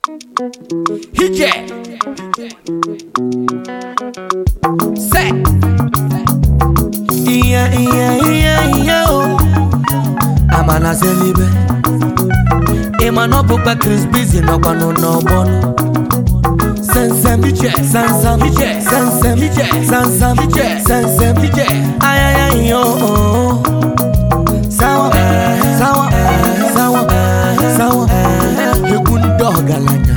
Hije. Set. Iya iya iya iya o Amala selibe Ịma na ọ bụkwa Chris Busy nọkwanụ n'ọgbọnụ Sensem Hije. Sansam Hije. Sensem Hije. Sansam Hije. Sensem Hije. Ayaya iyo o Sawa Sawa Sawa Sawa Egwu ndị ọgaranya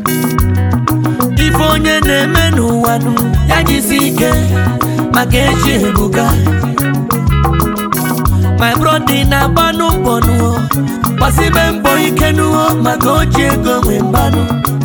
Ife onye na-eme n'ụwa nụ ya jisi ike maka echi ebuka my brother na-agbanụ mbọ nụọ gbasibe mbọ ike nụọ maka oji ego nwe mbanụ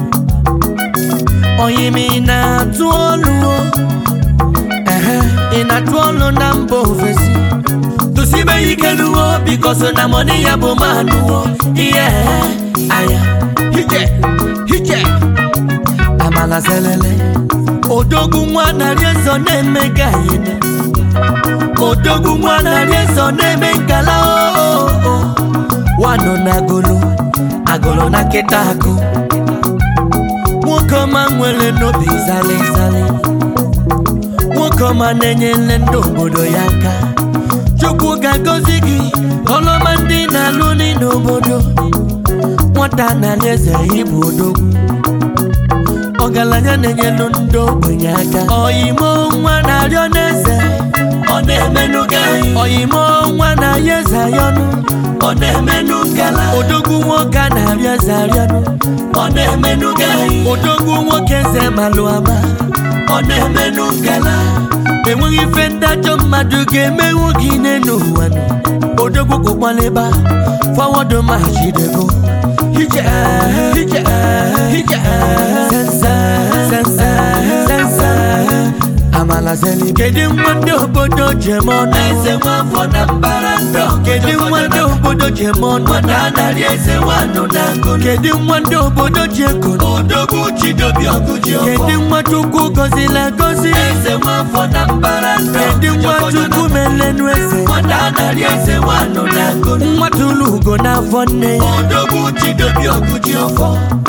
oyimi na-atụ ọlụ o ehe ị na-atụ ọlụ na mba ofesi tụsibe ike nụọ bikoso na mọni ya bụ manụọ ihe anya Hije. Hije. amala selele odogwu nwa narị ezo na-eme ka anyị odogwu nwa narị ezo na-eme nkala oo wanọ na agolo agolo na nkịta akụ nwoke ọma nwere n'obi zali zali nwoke ọma na-enyere ndị obodo ya aka chukwu ga-agọzi gị ọlọma ndị na-alụ dị n'obodo nwata narị eze ịbụ odogwu ọgaranya na-enyelu ndị ogbenye aka oyimo nwa na-arịọ n'eze ọ na-emenụ gị oyimo nwa na-arịọ eze ayọnụ ọ na-emenụ gala odogwu nwoke a na-arịọ eze arịọnụ ọ na-emenụ gị odogwu nwoke eze malụ ama ọ na-emenụ gala enweghị ife ndajọ mmadụ ga-emenwu gị n'elu ụwa nụ. odogwu kwụkwalịba fọwọdụ machidego Hije. Hije. Hije. sense, sense, sense. Amala zeli kedu nwa ndị obodo jem ọnụ eze nwafọ na mbara ndọ kedu nwa ndị obodo jem ọnụ na narị eze nwanụ na ngụ kedu nwa ndị obodo ji ego odogwu chidobi ọgụji kedu nwa chukwu gọzila gọzi eze nwafọ na mbara ndọ kedu nwa chukwu melenu eze na narị eze nwanụ na ngụ nwa tụrụ ugo n'afọ nne ya odogwu chidobi ọgụji ọfọ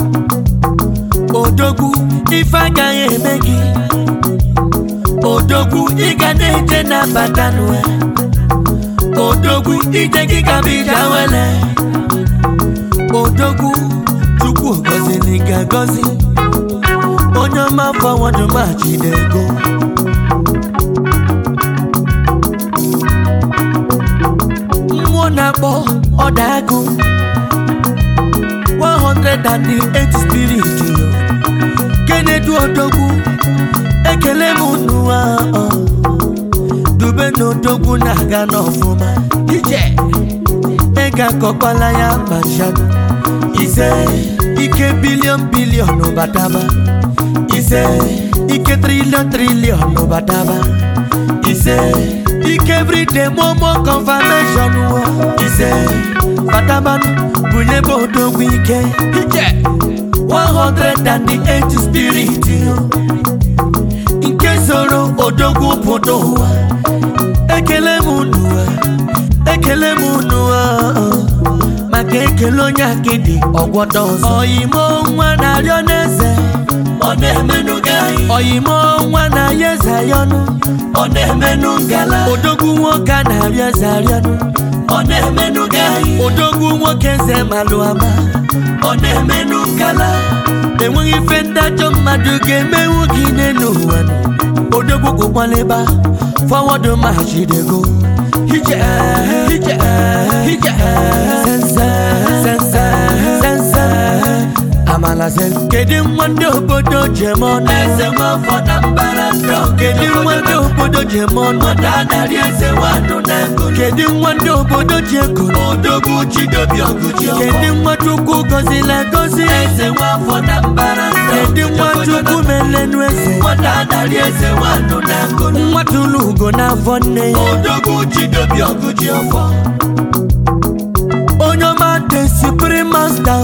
odogwu ife agaghị eme gị odogwu ị ga na-eje na-abata n'ụwa odogwu ije gị gaba ije awele odogwu chukwu gọziri gị agọzi onye ọma fọwọdụ machidego mmụọ na-akpọ ọdagụ 108 spirit yo kenedu odogwu ekele m unu ahụ dube na odogwu na-aga n'ọfụma Hije. ego akọkwala ya machado ise ike bilion bilion bataba ise ike trilion trilion bataba ise ike everyday momo confirmation wo ise batabanụ bunyebe odogwu ike Hije. 108 spirit yo nke soro odogwu pụta ụwa ekele m unu ekele m unu maka ekele onye akịdị ọgwọdọ ọzọ oyimo nwa na-arịọ n'eze ọ na-emenụ gị oyimo nwa na-arịọ eze ayọnụ ọ na-emenụ ngala odogwu nwoke a na-arịọ eze arịọnụ ọ na-emenụ gị odogwu nwoke eze malụ ama ọ na-emenụ ngala enweghị ife ndajọ mmadụ ga-emenwu gị n'elu ụwa nụ. odogwu kwụkwalịba fọwọdụ machidego Hije. Hije. Hije. sense sense sense amala seli kedu nwa ndị obodo jem ọnụ eze nwafọ na mbara ndọ kedu nwa ndị obodo jem ọnụ na narị eze nwanụ na ngụ kedu nwa ndị obodo ji ego odogwu chidobi ọgụji kedu nwa chukwu gọzila gọzi eze nwafọ na mbara ndọ kedu nwa chukwu melenu eze na narị eze nwanụ na ngụ nwa tụrụ ugo n'afọ nne ya odogwu chidobi ọgụji ọfọ onye ọma dị supreme master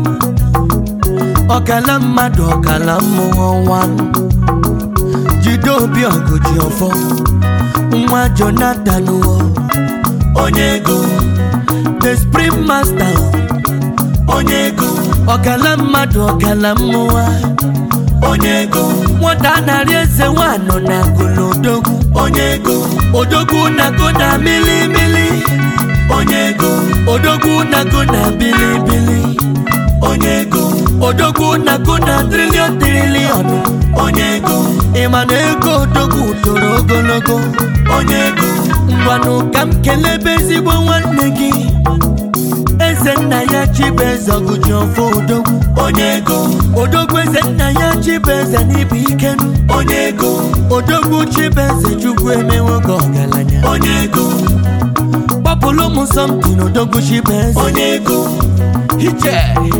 ọkala mmadụ ọkala mmụọ nwanụ jide obi ọgụ ji ọfọ nwa jonathan o onye ego the spring master onye ego ọkala mmadụ ọkala mmụọ onye ego nwata narị eze nwanọ na golodogwu onye ego odogwu nago na milimili onye ego odogwu nago na bilibili onye ego odogwu nago na triliọn triliọn onye ego ịma na ego odogwu toro ogologo onye ego ngwanụ ka m kelebe ezigbo nwanne gị eze nna ya chibeze ọgụji ọfọ odogwu onye ego odogwu eze nna ya chibeze n'ibu ikenu onye ego odogwu chibeze chukwu emewogo ọgaranya onye ego kpọpụlụ m sọmpi na odogwu chibeze onye ego ije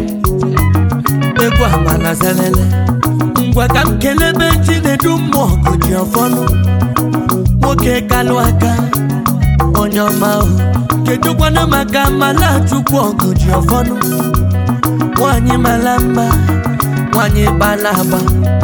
egwu amala zelele ngwa ka m kelebe chinedu mmụọ ọgụji ọfọnụ nwoke kalụ aka onye ọma ahụ kedụkwana maka mala chukwu ọgụji ọfọnụ nwanyị mara mma nwanyị gbala agba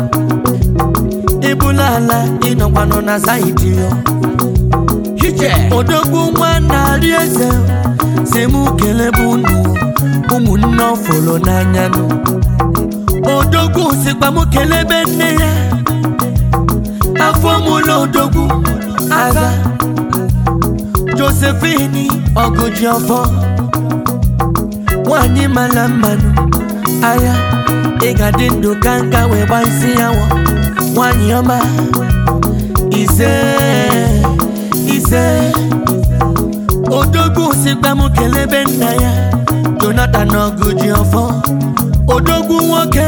ibula ala ịnọkwanụ na saịdị ya ije odogwu nwa narị eze si mụ kelebe unu ụmụnne ọfụlụ n'anya nụ odogwu sikwa mụ kelebe nne ya afọ mụlụ odogwu aza josephine ọgụji ọfọ nwanyị mara mmanụ agha ịgadị ndụ ka nka wee gba isi ya wọ nwanyị ọma ise ise odogwu sikwa m kelebe nna ya jonathan ọgụji ọfọ odogwu nwoke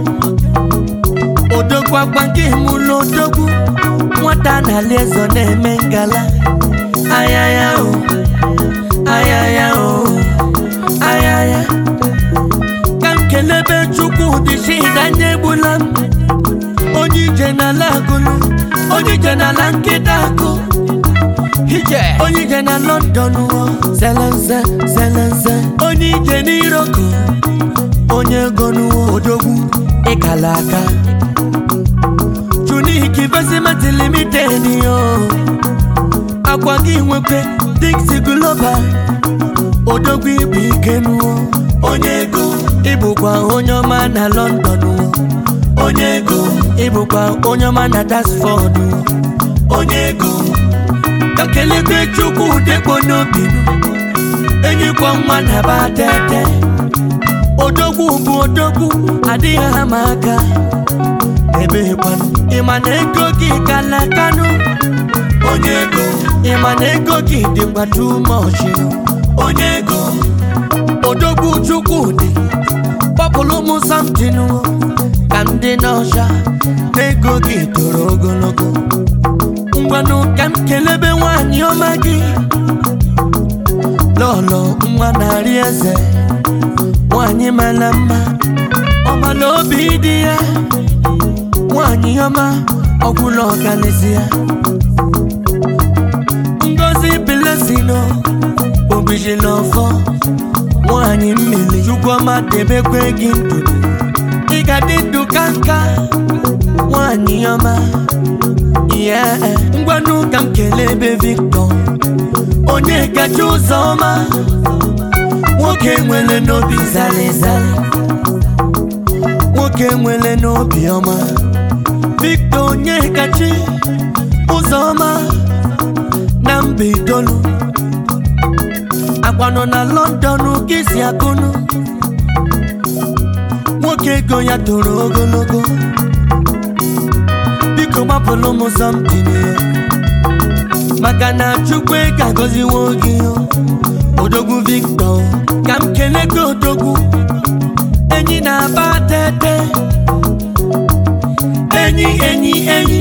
odogwu agba nke mụlụ odogwu nwata na-ali ezo na-eme ngala ayaya o ayaya o ayaya ka m kelebe chukwu dịchi danye egbula m onye ije n'ala agụlụ onye ije n'ala nkịta akụ ije onye ije na london o zelenze zelenze onye ije n'iroko onye ego n'uwo odogwu ịkala aka junik investment limited o akwa gị nwekwe dixi global odogwu ibu ike n'uwo onye ego ịbụkwa onye ọma na london o onye ego ịbụkwa onye ọma na dasford o onye ego ka kelebe chukwu dekpo n'obi m enyikwa nwa na ba tete odogwu bụ odogwu adịghị ama aka ebekwanụ ịma na ego gị kala kanụ onye ego ịma na ego gị dịkwa tumọchi onye ego odogwu chukwu dị kpọpụrụ m samtin ka m dị n'ọcha na ego gị toro ogologo ngwanụ ka m kelebe nwanyị ọma gị lọlọ nwa narị eze nwanyị mara mma ọmala obi dị ya nwanyị ọma ọgwụla ọganizi ya ngozi bilesino obijila ọfọ nwanyị mmiri chukwuma debekwe gị ndụ ị ga dị ndụ ka nka nwanyị ọma ihe ngwanụ ka m kelee ebe victor onye kacha ụzọ ọma nwoke nwere n'obi zalizali nwoke nwere n'obi ọma victor onye kachi ụzọ ọma na mba itolu agbanọ na london ka isi akụnụ nwoke ego ya toro ogologo biko gbapụrụ m somtin ya maka na chukwu ego agọziwo gị o. odogwu victor ka m kelee gị odogwu enyi na-aba tete enyi enyi enyi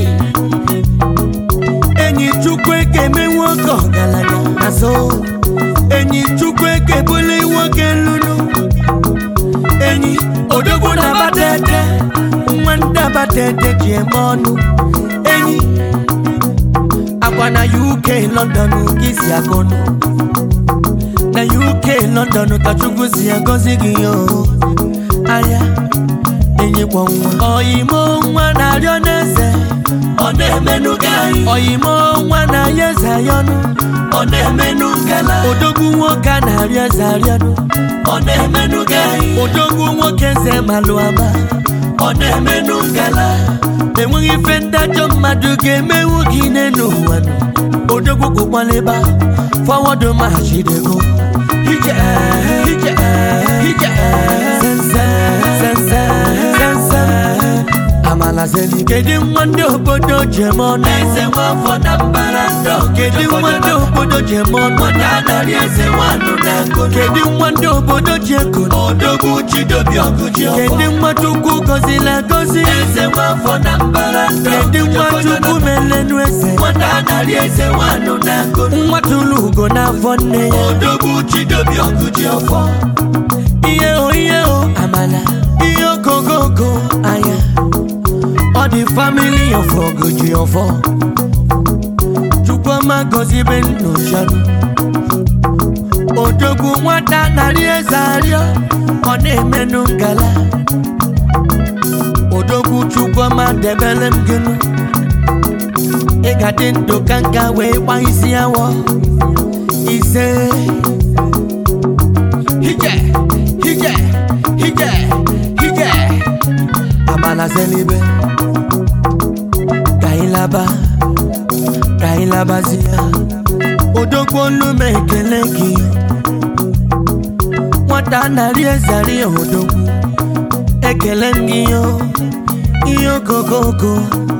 enyi chukwu ego emewo oge ọgaranya na so enyi chukwu ego ebuli nwoke lụrụ enyi odogwu na-aba tete nwa ndị aba tete ji eme ọnụ enyi akwa na uk london ka isi akọnụ na uk london ka chukwu si agọzi gị o ahịa enyikwa nwa ọyimo nwa na-arịọ n'eze ọ na-emenụ gị anyị oyimo nwa na ya eze ayọnụ ọ na-emenụ ngala odogwu nwoke a na-arị eze arịọnụ ọ na-emenụ gị anyị odogwu nwoke eze malụ ama ọ na-emenụ ngala enweghị ife ndajọ mmadụ ga-emenwu gị n'elu ụwa nụ. odogwu kwụkwalịba fọwọdụ machidego ije ije ije sense sense sense amala zeli kedu nwa ndị obodo jem ọnụ eze nwafọ na mbara ndọ kedu nwa ndị obodo jem ọnụ nwata narị eze nwanụ na ngolo kedu nwa ndị obodo ji ego odogwu chidobi ọgụji ọfọ kedu nwa chukwu gọziri agọzi eze nwafọ na mbara ndọ kedu nwa chukwu melenu eze nwata narị eze nwanụ na ngolo nwa tụrụ ugo n'afọ nne ya odogwu chidobi ọgụji ọfọ ihe o ihe o amala ihe ogogogo anya ọ dị famili of ogoji ọfọ chukwuma gọzibe nnochanụ odogwu nwata narị eze arịọ ọ na-emenụ ngala odogwu chukwuma debere m gịnụ ị ga-adị ndụ ka nka wee gba isi awọ ise hije hije hije hije amala zelibe ka anyị laba ka anyị labazie odogwu olu m ekele gị nwata narị ezari odogwu ekele m gị yo ihe ogogogo